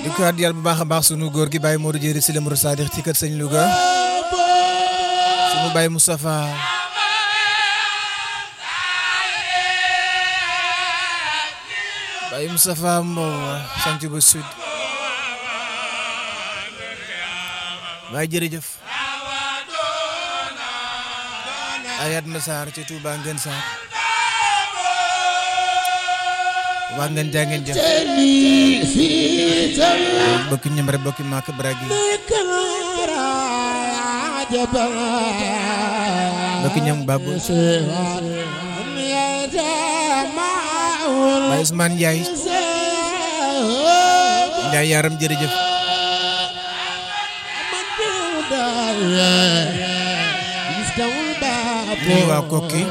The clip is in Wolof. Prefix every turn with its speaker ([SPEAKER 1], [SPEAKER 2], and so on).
[SPEAKER 1] di ko àddiyal bu baax a baax sunu góor gi Baye Modou Diéry Sylla Mourou Sadikh ci kër Sëñ Louga sunu Baye Moustapha Baye Moustapha Mbow sant ba sud Baye jërëjëf ayat na Sarr ci Touba ngeen Sarr waa ngeen jaa ngeen jëf bokki ñëm rek bokki maak bragi bokki ñëm babu Baye Ousmane Ndiaye Ndiaye yaram jërëjëf nuyu waa kokki